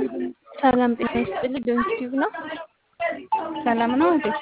ሰላም ጤና ይስጥልኝ። ዶን ቲዩብ ነው። ሰላም ነው እንዴ?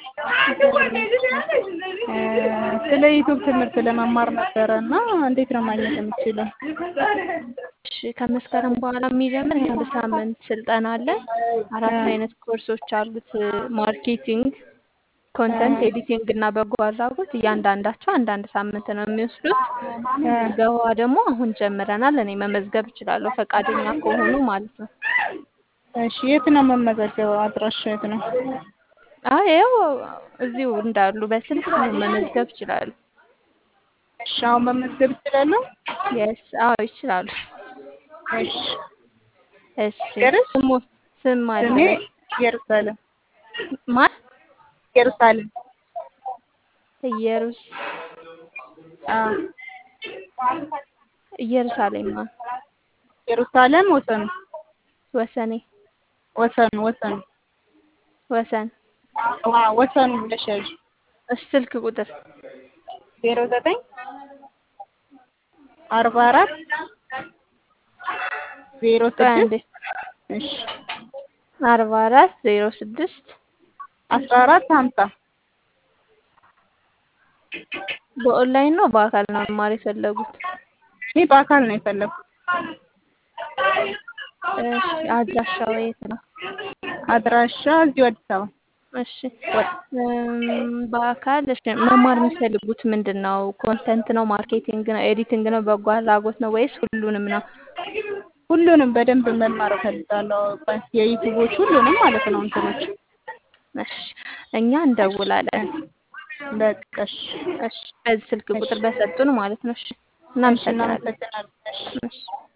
ስለ ዩቱብ ትምህርት ለመማር ነበረ እና እንዴት ነው ማግኘት የምችለው? እሺ ከመስከረም በኋላ የሚጀምር የአንድ ሳምንት ስልጠና አለ። አራት አይነት ኮርሶች አሉት። ማርኬቲንግ፣ ኮንተንት ኤዲቲንግ እና በጎ አድራጎት እያንዳንዳቸው አንዳንድ ሳምንት ነው የሚወስዱት። ምዝገባ ደግሞ አሁን ጀምረናል። እኔ መመዝገብ እችላለሁ ፈቃደኛ ከሆኑ ማለት ነው። እሺ የት ነው መመዘገበው? አድራሻ የት ነው? አይ ያው እዚሁ እንዳሉ በስልክ መመዝገብ ይችላሉ። እሺ አሁን መመዝገብ እችላለሁ? የስ አዎ ይችላሉ። እሺ እሺ ገርስ ስሙ ስም ስሜ አለ ኢየሩሳሌም ማን ኢየሩሳሌም ኢየሩስ አዎ ኢየሩሳሌም ማን ኢየሩሳሌም ወሰኑ ወሰኔ ወሰኑ ወሰኑ ወሰን አዎ ወሰኑ ብለሽ ያዥ እሺ ስልክ ቁጥር ዜሮ ዘጠኝ አርባ አራት ዜሮ ቆይ አንዴ ስድስት እሺ አርባ አራት ዜሮ ስድስት አስራ አራት ሀምሳ በኦንላይን ነው በአካል ነው መማር የፈለጉት? እኔ በአካል ነው የፈለኩት። እሺ አድራሻው የት ነው? አድራሻ እዚሁ አዲስ አበባ እሺ እም፣ በአካል እሺ መማር የሚፈልጉት ምንድን ነው? ኮንተንት ነው? ማርኬቲንግ ነው? ኤዲቲንግ ነው? በጎ አድራጎት ነው ወይስ ሁሉንም ነው? ሁሉንም በደንብ መማር እፈልጋለሁ። የዩቲዩቦች ሁሉንም ማለት ነው እንትኖች እሺ እኛ እንደውላለን። በቃ እሺ እሺ በዚህ ስልክ ቁጥር በሰጡን ማለት ነው። እሺ እሺ እናመሰግናለን። እናመሰግናለን። እሺ እሺ